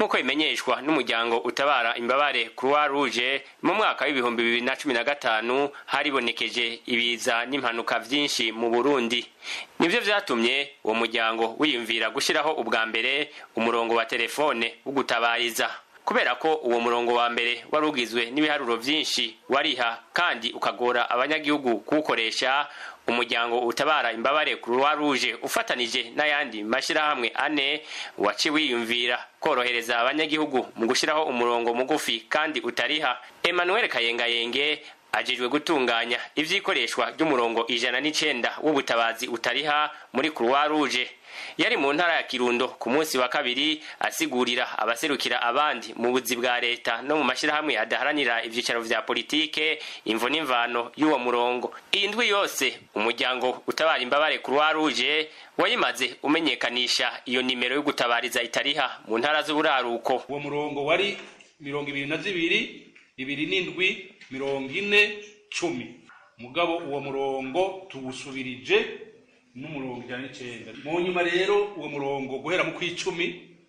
nk'uko bimenyeshwa n'umuryango utabara imbabare croix rouge mu mwaka w'ibihumbi bibiri na cumi na gatanu haribonekeje ibiza n'impanuka vyinshi mu burundi nivyo vyatumye uwo muryango wiyumvira gushiraho ubwa mbere umurongo wa telefone wo gutabariza kubera ko uwo murongo wa mbere wari ugizwe n'ibiharuro vyinshi wariha kandi ukagora abanyagihugu kuwukoresha umuryango utabara imbabare croix rouge ufatanije n'ayandi mashirahamwe ane waci wiyumvira korohereza abanyagihugu mu gushiraho umurongo mugufi kandi utariha emmanuel kayengayenge ajejwe gutunganya ivyikoreshwa ry'umurongo ijana n'icenda w'ubutabazi utariha muri croix rouge yari mu ntara ya kirundo ku munsi wa kabiri asigurira abaserukira abandi mu buzi bwa leta no mu mashirahamwe adaharanira ivyicaro vya politike imvo n'imvano y'uwo murongo iyi ndwi yose umuryango utabara imbabare croix rouge wayimaze umenyekanisha iyo nimero yo gutabariza itariha mu ntara z'uburaruko uwo murongo wari mirongo ibiri na zibiri ibiri n'indwi mirongo ine cumi mugabo uwo murongo tuwusubirije n'umurongo ijana n'icenda mu nyuma rero uwo murongo guhera mu kw'icumi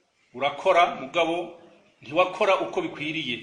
urakora mugabo ntiwakora uko bikwiriye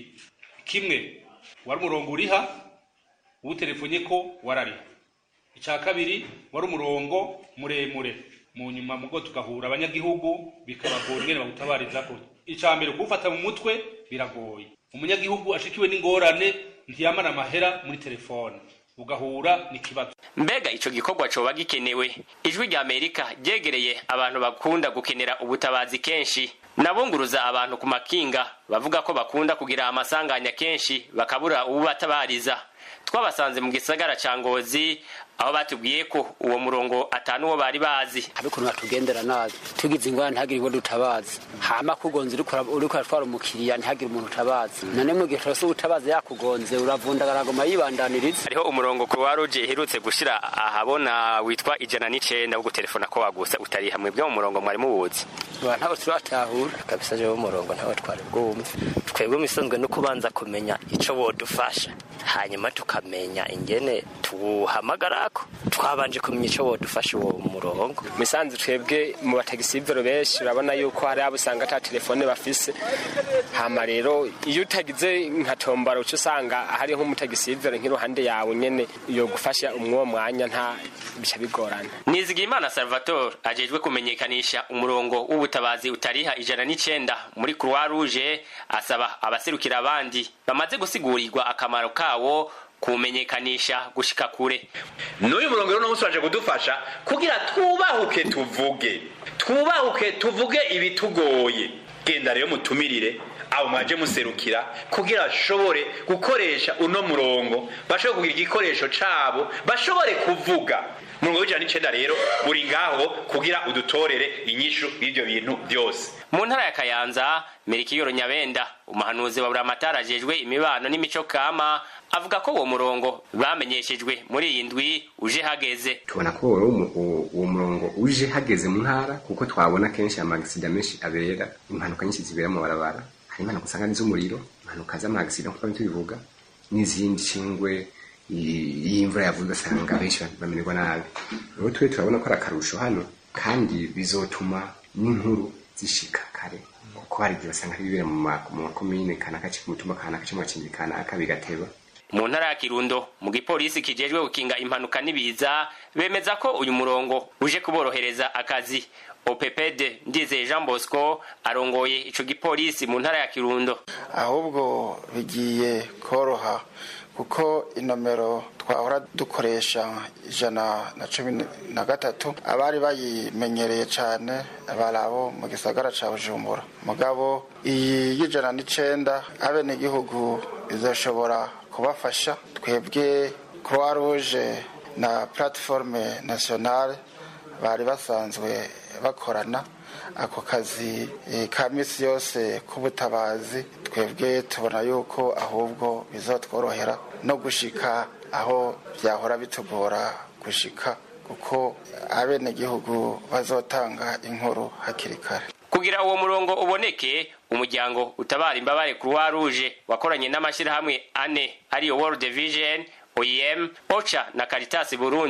kimwe wari umurongo uriha uwutelefonye ko warariha icya kabiri wari umurongo muremure mu nyuma mugo tugahura abanyagihugu bikabagora ingene bawutabarizako icya mbere kuwufata mu mutwe biragoye umunyagihugu ashikiwe n'ingorane ntiyamara amahera muri telefone ugahura n'ikibazo mbega ico gikorwa coba gikenewe ijwi rya amerika ryegereye abantu bakunda gukenera ubutabazi kenshi nabunguruza abantu ku makinga bavuga ko bakunda kugira amasanganya kenshi bakabura ububatabariza twabasanze mu gisagara ca ngozi aho batubwiye ko uwo murongo atanu wo bari bazi abikuntu batugendera nabi tugize ingwara ntihagire ngo dutabazi hama kugonze uriko uratwara umukiriya ntihagire umuntu utabazi none mu gihe turose ubutabazi yakugonze uravundagara agoma yibandaniriza hariho umurongo croix rouge iherutse gushira ahabona witwa ijana n'icenda wo gutelefona ko wagusa utari hamwe bwo mu murongo mwari muwuzi ntabwo turatahura kabisa jewe umurongo ntawe twari bwumve twebwe misonzwe no kubanza kumenya ico wodufasha hanyuma tukamenya ingene tuwuhamagarako twabanje kumenya ico wodufasha uwo murongo misanzu twebwe mu batagisivero benshi urabona yuko hari abo usanga ata telefone bafise hama rero iyo utagize nka tombora uca usanga hari nk'umutagisivero nk'iruhande yawe nyene yo gufasha umwo mwanya nta bica bigorana nizigimana salvatore ajejwe kumenyekanisha umurongo w'ubutabazi utariha ijana n'icenda muri croix rouge asaba abaserukira abandi bamaze gusigurirwa akamaro kawo kumenyekanisha gushika kure n'uyu murongo rero n'umunsi waje kudufasha kugira twubahuke tuvuge twubahuke tuvuge ibitugoye genda rero mutumirire abo mwaje muserukira kugira bashobore gukoresha uno murongo bashobore kugira igikoresho cabo bashobore kuvuga umurongo w'ijana n'icenda rero uri ngaho kugira udutorere inyishu y'ivyo bintu byose mu ntara ya kayanza merikiyoro nyabenda umuhanuzi wa buramatari ajejwe imibano n'imico kama avuga ko uwo murongo bamenyeshejwe muri iyi ndwi uje hageze tubona ko uwo murongo uje hageze mu ntara kuko twabona kenshi amagisida menshi abera impanuka nyinshi zibera mu barabara hari impanuka usanga n'iz'umuriro impanuka z'amagisida nk'uko tubivuga n'izindi cingwe y'imvura yavuze ugasanga benshi bamererwa nabi rero twe turabona ko ari akarusho hano kandi bizotuma n'inkuru zishika kare kuko hari igihe basanga hari ibibera mu makomine kanaka ku mutumba kanaka cyangwa mu kanaka bigateba mu ntara ya kirundo mu gipolisi kijejwe gukinga impanuka n'ibiza bemeza ko uyu murongo uje kuborohereza akazi opepede ndizeye jean bosco arongoye ico gipolisi mu ntara ya kirundo ahubwo bigiye koroha kuko inomero twahora dukoresha ijana na cumi na gatatu abari bayimenyereye cyane bari abo mu gisagara ca bujumbura mugabo iyi y'ijana n'icenda abenegihugu izoshobora kubafasha twebwe croix rouge na plateforme nationale bari basanzwe bakorana ako kazi ka misi yose k'ubutabazi twebwe tubona yuko ahubwo bizatworohera no gushika aho byahora bitugora gushika kuko abenegihugu bazotanga inkuru hakiri kare kugira uwo murongo uboneke umuryango utabara imbabare croix rouge wakoranye n'amashyirahamwe ane ariyo world vision oem ocha na caritas burundi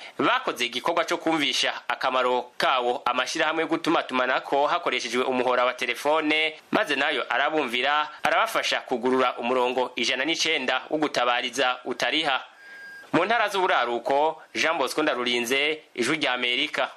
bakoze igikorwa cyo kumvisha akamaro kawo amashyirahamwe yo gutumatumanako hakoreshejwe umuhora wa telefone maze nayo arabumvira arabafasha kugurura umurongo ijana n'icenda wo gutabariza utariha mu ntara z'uburaruko jean bosco ndarurinze ijwi rya amerika